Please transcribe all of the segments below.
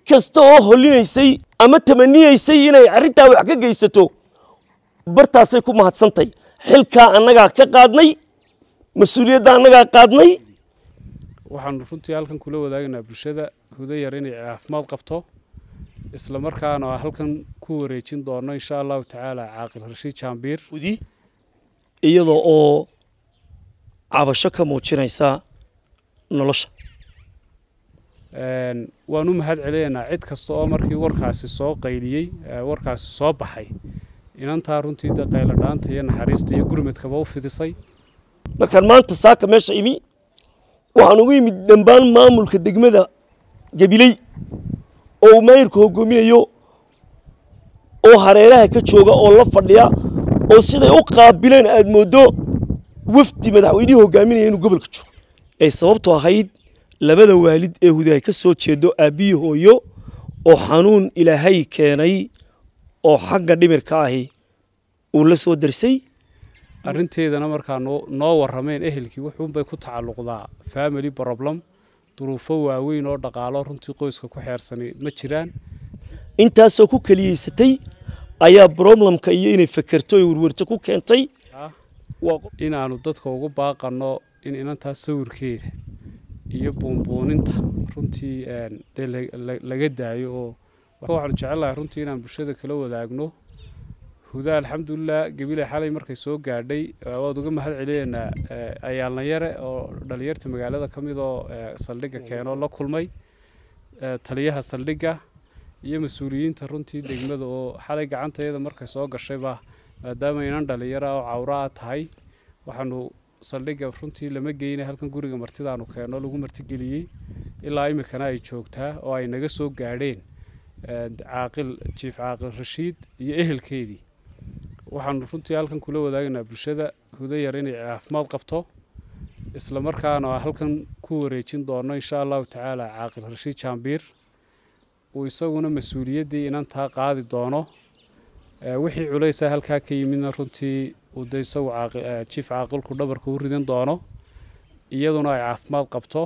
kasta oo holinaysay ama tamaniyaysay inay arrintaa wax ka geysato bartaasay ku mahadsantahy xilkaa annagaa ka qaadnay mas-uuliyadda annagaa qaadnay waxaanu runtii halkan kula wadaagaynaa bulshada hudo yar inay caafimaad qabto isla markaana halkan ku wareejin doono insha allahu tacaala caaqil rashiid jaambiir hudi iyadoo oo cabasho ka muujinaysa nolosha waan u mahad celinaynaa cid kasta oo markii warkaasi soo qayliyey warkaasi soo baxay inantaa runtii de qayladhaanta iyo naxariista iyo gurmadkaba u fidisay markaan maanta saaka meesha imi waxaan ugu yimid dambaan maamulka degmada gabiley oo uu maayirku hoggoominayo oo hareeraha ka jooga oo la fadhiya oo siday u qaabileen aad mooddo wafdi madaxweynihii hoggaaminaya inuu gobolka joogo ay sababtu ahayd labada waalid ee hudi ay ka soo jeedo aabbihii hooyo oo xanuun ilaahay keenay oo xagga dhimirka ahi uu la soo darsay arrinteedana markaa noo warrameen ehelkii wuxuunbay ku tacalluqdaa family problem duruufo waaweyn oo dhaqaalo runtii qoyska ku xeersanay ma jiraan intaasoo ku keliyeysatay ayaa broblemka iyo inay fekerto oy werwerto ku keentay inaannu dadka ugu baaqanno in inantaas sawirkeeda iyo buunbuuninta runtii dee laga daayo oo waxaanu jecellahay runtii inaan bulshada kala wadaagno huda alxamdulilah gebile xalay markay soo gaadhay waad uga mahad celinaynaa ayaalnayare oo dhalinyarta magaalada ka mid oo saldhigga keenoo la kulmay taliyaha saldhigga iyo mas-uuliyiinta runtii degmada oo xalay gacantayada markay soo gashayba maadaama inan dhalinyara oo cawra a tahay waxaanu saldhigga runtii lama geyna halkan guriga martidaanu keenno lagu martigeliyey ilaa iminkana ay joogtaa oo ay naga soo gaadheen caaqil jiif caaqil rashiid iyo ehelkeedii waxaanu runtii halkan kula wadaagaynaa bulshada hudo yar inay caafimaad qabto isla markaana halkan ku wareejin doono insha allahu tacaala caaqil rashiid jaambiir uu isaguna mas-uuliyaddii inantaa qaadi doono wixii culaysa halkaa ka yimidna runtii uu de isagu jiif caaqilku dhabarka u ridan doono iyaduna ay caafimaad qabto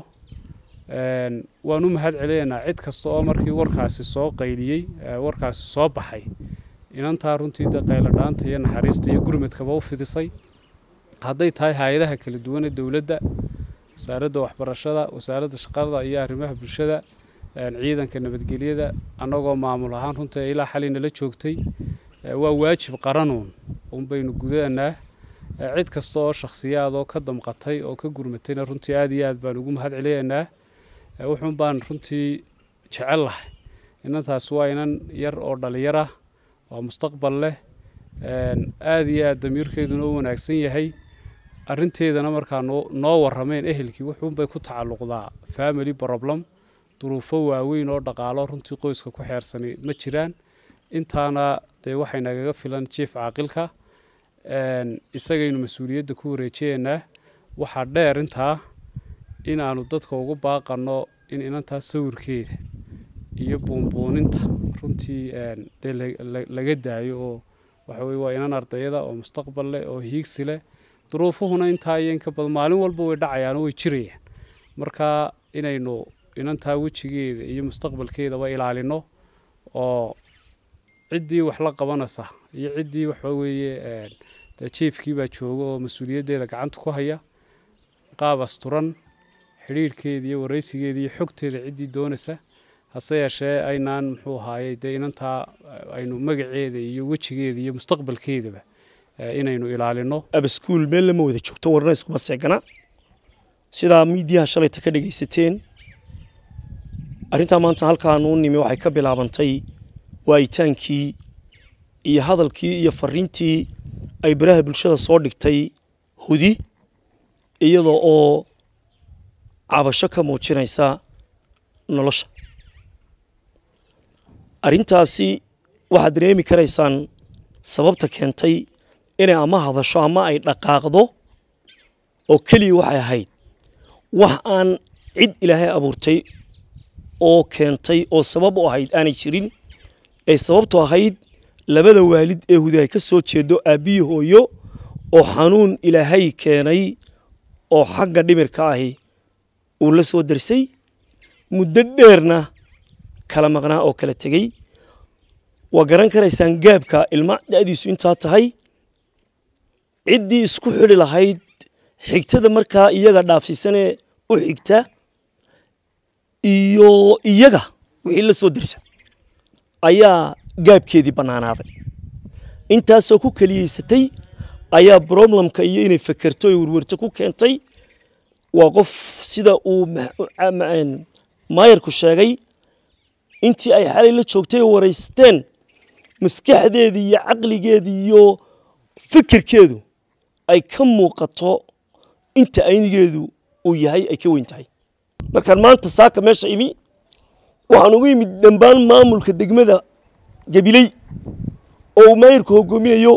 waan u mahad celinaynaa cid kasta oo markii warkaasi soo qayliyey warkaasi soo baxay inantaa runtii de qayladhaanta iyo naxariista iyo gurmadkaba u fidisay hadday tahay hay-adaha kala duwane dowladda wasaaradda waxbarashada wasaaradda shaqada iyo arrimaha bulshada ciidanka nabadgelyada annagoo maamul ahaan runtii ilaa xali nala joogtay waa waajib qaranuun unbaynu gudanaa cid kasta oo shakhsiyaad oo ka damqatay oo ka gurmatayna runtii aad iyo aad baan ugu mahad celinaynaa wuxuun baan runtii jecel lahay inantaas waa inan yar oo dhalinyar ah oo mustaqbal leh aada iyo aad damiirkeeduna u wanaagsan yahay arrinteedana markaa noo warrameen ehelkii wuxuunbay ku tacalluqdaa family problem duruufo waaweyn oo dhaqaalo runtii qoyska ku xeersanay ma jiraan intaana dee waxay nagaga filan jief caaqilka isagaynu mas-uuliyadda ku wareejiyeynaa waxaa dheer intaa inaannu dadka ugu baaqanno in inantaas sawirkeeda iyo buunbuuninta runtii dee laga daayo oo waxa weye waa inan ardayada oo mustaqbal leh oo hiigsi leh duruufuhuna intaa iyo inka badan maalin walba way dhacayaanoo way jirayaan marka inaynu inantaa wejigeeda iyo mustaqbalkeedaba ilaalino oo ciddii wax la qabanaysa iyo ciddii waxa weeye dee jiefkii baa jooga oo mas-uuliyaddeeda gacanta ku haya qaab asturan xidhiirhkeeda iyo waraysigeeda iyo xogteeda ciddii doonaysa hase yeeshee aynaan muxuu ahaayey dee inantaa aynu magaceeda iyo wejigeeda iyo mustaqbalkeedaba inaynu ilaalino abaskuul meel lama wada joogto warna iskuma seegana sidaa miidiyaha shalayta ka dhegaysateen arrintaa maanta halkaanu u nimi waxay ka bilaabantay waayitaankii iyo hadalkii iyo fariintii ay baraha bulshada soo dhigtay hudi iyadoo oo cabasho ka muujinaysa nolosha arrintaasi waxaad dareemi karaysaan sababta keentay inay ama hadasho ama ay dhaqaaqdo oo keliya waxay ahayd wax aan cid ilaahay abuurtay oo keentay oo sabab u ahayd aanay jirin ay sababtu ahayd labada waalid ee hudi ay ka soo jeedo aabbihii hooyo oo xanuun ilaahay keenay oo xagga dhimirka ahi uu la soo darsay muddo dheerna kala maqnaa oo kala tegey waa garan karaysaan gaabka ilma da'diisu intaa tahay ciddii isku xidhi lahayd xigtada markaa iyaga dhaafsiisanee u xigta iyo iyaga wixii la soo dirsa ayaa gaabkeedii bannaanaaday intaasoo ku keliyeysatay ayaa broblemka iyo inay fekerto oy werwerto ku keentay waa qof sida uu maayarku sheegay intii ay xalay la joogtay oo waraysteen maskaxdeedii iyo caqligeedii iyo fikirkeedu ay ka muuqato inta aynigeedu uu yahay ay ka weyn tahay markaan maanta saaka meesha imi waxaan ugu yimid dambaan maamulka degmada gabiley oo uu maayirku hoggoominayo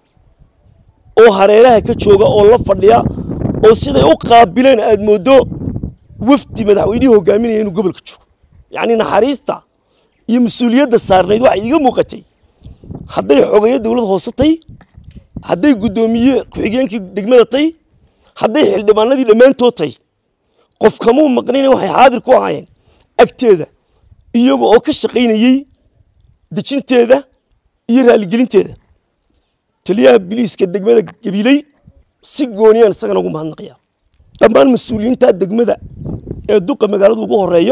oo hareeraha ka jooga oo la fadhiya oo siday u qaabileen aad mooddo wafdi madaxweynihii hoggaaminaya inuu gobolka joogo yacni naxariista iyo mas-uuliyadda saarnayd waxay iiga muuqatay hadday xogeeyo dowlad hoose tay hadday guddoomiye ku-xigeenkii degmada tay hadday xildhibaanadii dhammaantood tay qof kamuu maqnina waxay xaadir ku ahaayeen agteeda iyaga oo ka shaqaynayey dejinteeda iyo raaligelinteeda taliyaha biliiska degmada gabiley si gooniyaan isagana ugu mahadnaqaya dhammaan mas-uuliyiinta degmada ee duqa magaaladu ugu horeeyo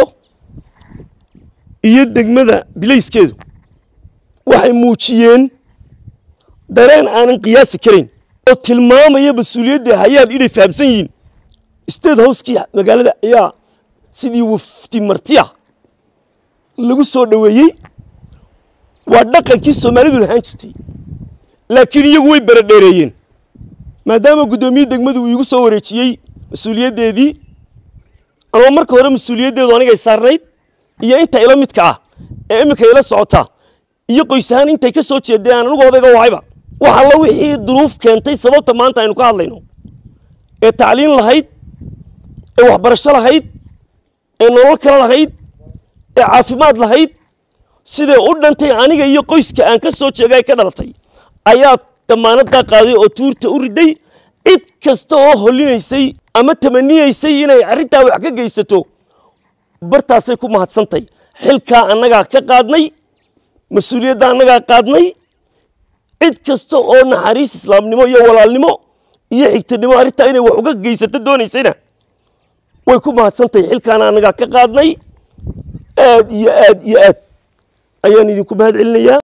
iyo degmada bilayskeedu waxay muujiyeen dareen aanan qiyaasi karayn oo tilmaamaya mas-uuliyadda hayaan inay fahamsan yihiin state housekii magaalada ayaa sidii wafti martiya lagu soo dhoweeyey waa dhaqankii soomaalidu lahaan jirtay laakiin iyagu way beradheereeyeen maadaama guddoomiye degmadu uu iigu soo wareejiyey mas-uuliyaddeedii anoo marka hore mas-uuliyaddeedu anigay saarnayd iyo inta ila midka ah ee iminka ila socota iyo qoys ahaan intay ka soo jeedeen aan anigu odayga wahayba wax alla wixii duruuf keentay sababta maanta aynu ka hadlayno ee tacliin lahayd ee waxbarasho lahayd ee nolol kale lahayd ee caafimaad lahayd siday u dhantay aniga iyo qoyska aan ka soo jeegay ka dhalatay ayaa damaanaddaa qaaday oo tuurta u riday cid kasta oo hollinaysay ama tamaniyeysay inay arrintaa wax ka geysato bartaasay ku mahadsantay xilkaa annagaa ka qaadnay mas-uuliyadda annagaa qaadnay cid kasta oo naxariis islaamnimo iyo walaalnimo iyo xigtanimo arrintaa inay wax uga geysato doonaysayna way ku mahadsantahay xilkaana annagaa ka qaadnay aad iyo aad iyo aad ayaan idinku mahad celinayaa